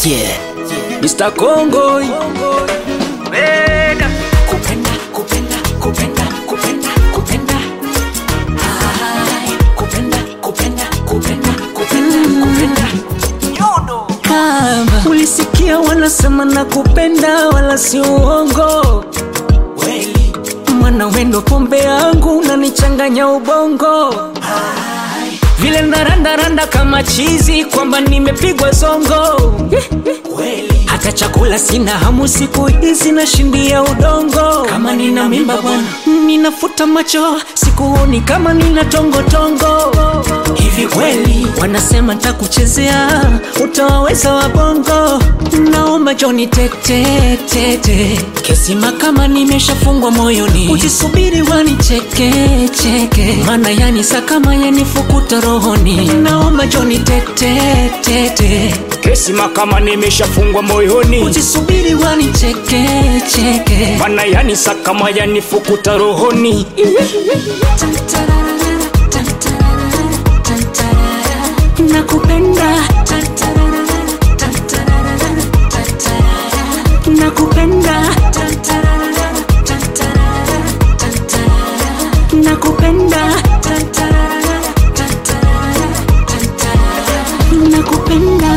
Yeah. Mr. Congo. Kupenda, kupenda, kupenda, kupenda, kupenda. Ai, kupenda, kupenda, kupenda, kupenda, kupenda. Kama ulisikia wanasema na kupenda wala si uongo Kweli, mwana wendo pombe yangu unanichanganya ubongo vile narandaranda kama chizi kwamba nimepigwa zongo kweli. hata chakula sina hamu siku hizi nashindia udongo Kama nina mimba bwana. ninafuta macho sikuoni kama nina tongotongo Hivi kweli, wanasema ntakuchezea utawaweza wabongo naomba joni tete tete kesima kama nimeshafungwa moyoni ujisubiri wanicheke cheke mana yani sakama yanifukuta rohoni naomba joni tete tete kesima kama nimeshafungwa moyoni ujisubiri wanicheke cheke mana yani sakama yanifukuta rohoni nakupenda nakupenda nakupenda nakupenda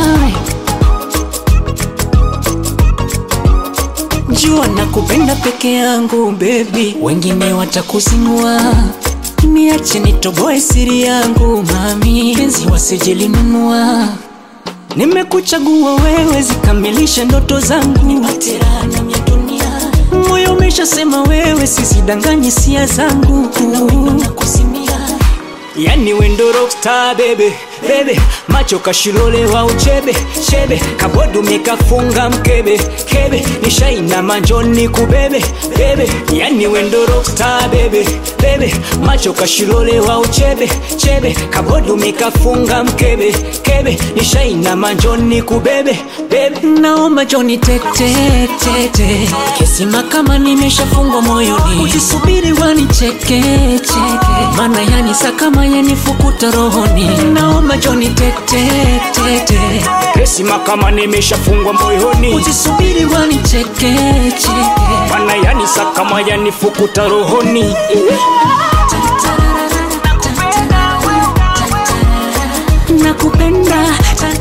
jua nakupenda peke yangu bebi wengine watakuzinua niache nitoboe siri yangu mami penzi wasijilinunua nimekuchagua wewe zikamilishe ndoto zangu terana mya dunia, moyo umeshasema wewe sizidanganyi sia zangu na kusimia. yani wendo rockstar bebe bebe macho kashilolewa uchebe chebe kabodume kafunga mkebe kebe nishaina manjoni kubebe bebe yani wendo rockstar bebe bebe macho kashilolewa uchebe chebe kabodume kafunga mkebe kebe nishaina manjoni kubebe bebe naomba joni tete tete kesima kama nimeshafungwa moyoni ujisubiri wanicheke cheke mana yani sakama yanifukuta rohoni naomba joni tete tete kesima kama nimeshafungwa moyoni ujisubiri wanicheke cheke mana yani sakama yanifukuta rohoni nakupenda